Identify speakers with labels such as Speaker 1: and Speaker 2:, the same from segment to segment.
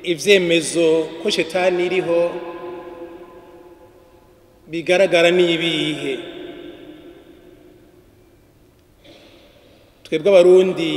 Speaker 1: ivyemezo ko shetani iriho bigaragara n'ibihe twebwe abarundi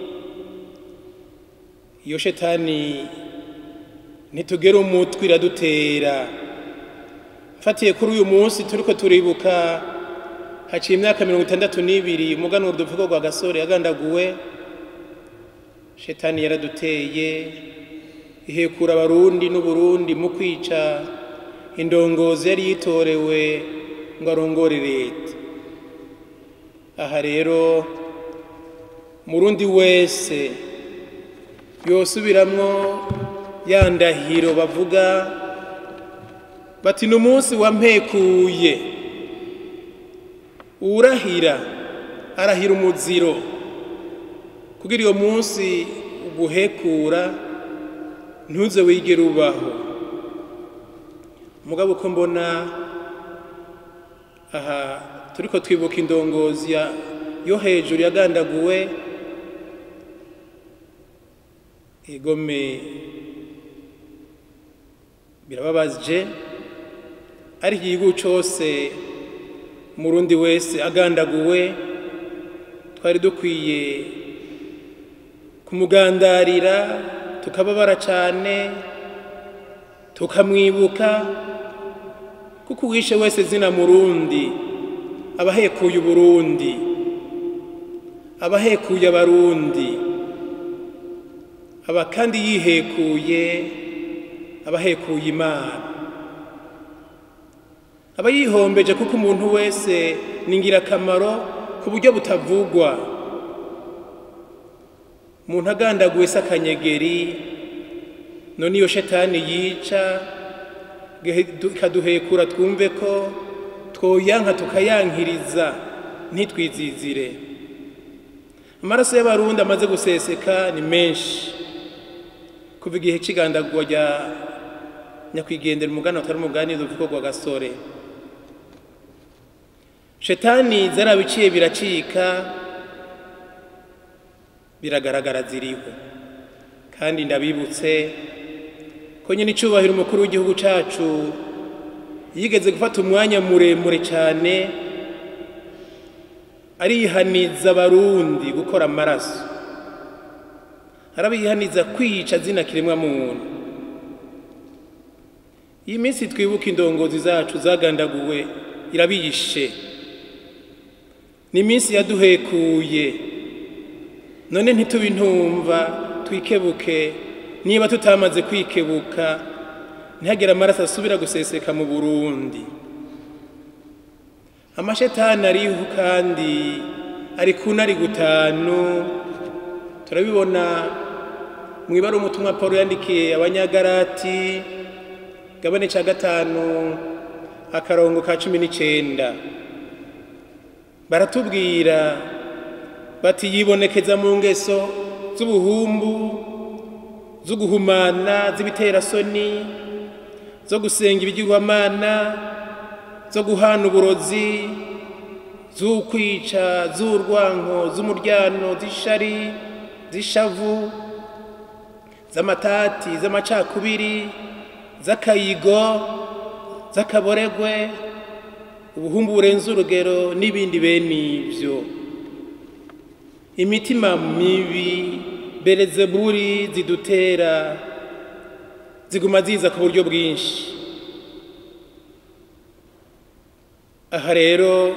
Speaker 1: iyo shetani ntitugera umutwe iradutera mfatiye kuri uyu munsi turiko turibuka haciye imyaka mirongo itandatu n'ibiri umuganura uduvugo rwa gasore yagandaguwe shetani yaraduteye ihekura abarundi n'uburundi mu kwica indongozi yari yitorewe ngo arongore leta aha rero murundi wese yosubiramwo ya ndahiro bavuga bati ni umunsi wampekuye urahira arahira umuziro kugira iyo munsi uguhekura ntuze wigere ubaho mugabo uko mbona aha turiko twibuka indongozi ya yo hejuru yagandaguwe igome birababaje ariko igihugu cose murundi wese agandaguwe twari dukwiye kumugandarira tukababara cane tukamwibuka kuko uwishe wese zina murundi abahekuye uburundi abahekuye abarundi aba kandi yihekuye abahekuye imana aba yihombeje kuko umuntu wese ni ingirakamaro ku buryo butavugwa umuntu agandaguwe se akanyegeri none iyo shetani yica ikaduhekura twumve ko twoyanka tukayankiriza ntitwizizire amaraso y'abarundi amaze guseseka ni menshi kuva igihe c'igandagurwa rya nyakwigendera umugani atari umugani ruvugo rwa gasore shetani zarabiciye biracika biragaragara ziriho kandi ndabibutse ko nyine icubahiro umukuru w'igihugu cacu yigeze gufata umwanya muremure cyane arihaniza abarundi gukora amaraso arabihaniza kwica zina kiremwa muntu iyi minsi twibuka indongozi zacu zagandaguwe irabiyishe ni iminsi yaduhekuye none ntitubintumva twikebuke niba tutamaze kwikebuka ntihagire amaraso asubira guseseka mu burundi amashetani ariho kandi ari ku nari gutanu turabibona mu ibara umutumwa paul yandikiye abanyagarati gabane ca gatanu akarongo ka cumi n'icenda baratubwira bati yibonekeza mu ngeso z'ubuhumbu zo guhumana z'ibiterasoni zo gusenga ibigirwamana zo guhana uburozi z'ukwica z'urwanko z'umuryano z'ishari z'ishavu z'amatati z'amacakubiri z'akayigo z'akaboregwe ubuhumbu burenze urugero n'ibindi bene ibyo imitima mibi berezeburi zidutera ziguma ziza ku buryo bwinshi aha rero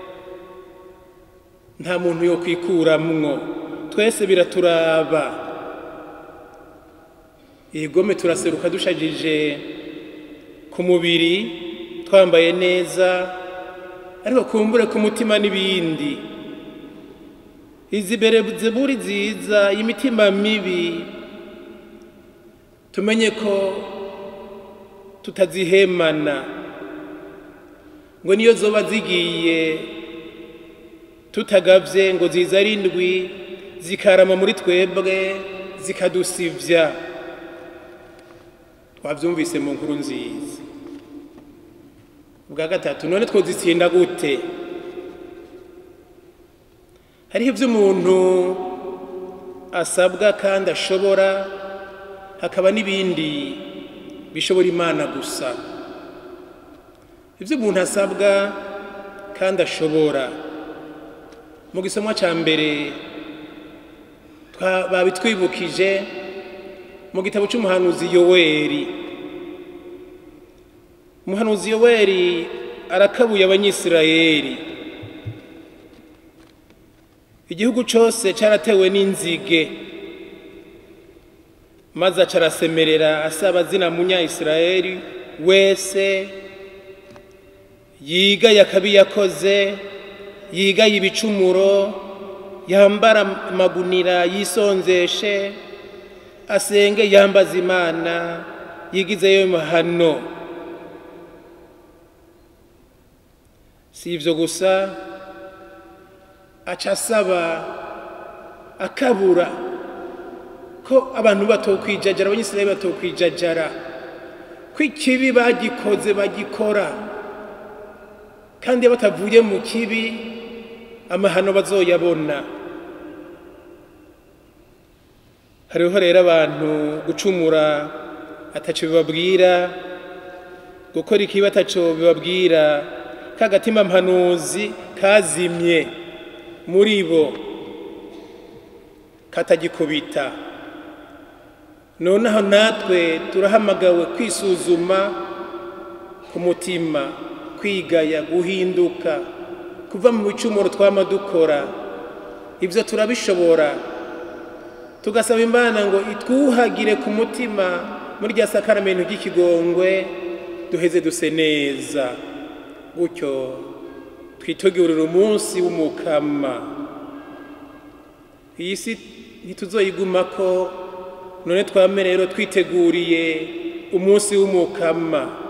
Speaker 1: nta muntu yo kwikuramwo twese biraturaba igome turaseruka dushajije ku mubiri twambaye neza ariko kumbure ku mutima n'ibindi izi berezeburi nziza imitima mibi tumenye ko tutazihemana ngo niyo zoba zigiye tutagavye ngo ziza ari indwi zikarama muri twebwe zikadusivya twavyumvise mu nkuru nziza ubwa gatatu none twozitsinda gute hariho ibyo umuntu asabwa kandi ashobora hakaba n'ibindi bishobora imana gusa ibyo umuntu asabwa kandi ashobora mu gisomwa cya mbere babitwibukije mu gitabo cy'umuhanuzi yoweri umuhanuzi yoweri arakabuye abanyisirayeli igihugu cyose cyaratewe n'inzige maze acarasemerera asaba zina munyayisirayeli wese yigaye akabi yakoze yigaye ibicumuro yambara amagunira yisonzeshe asenge yambaza imana yigizeyo mahano si ibyo gusa aca asaba akabura ko abantu batokwijajara abanyisirayeli batokwijajara ko ikibi bagikoze bagikora kandi iyo batavuye mu kibi amahano bazoyabona hariho rero abantu gucumura ataco bibabwira gukora ikibi ataco bibabwira kagatima mpanuzi kazimye muri bo katagikubita noneho natwe turahamagawe kwisuzuma ku mutima kwigaya guhinduka kuva mu bicumuro twama dukora ibyo turabishobora tugasaba imana ngo itwuhagire ku mutima muri rya sakaramento ry'ikigongwe duheze duse neza gutyo twitegurira umunsi w'umukama iyi si ntituzoyigumako none twame rero twiteguriye umunsi w'umukama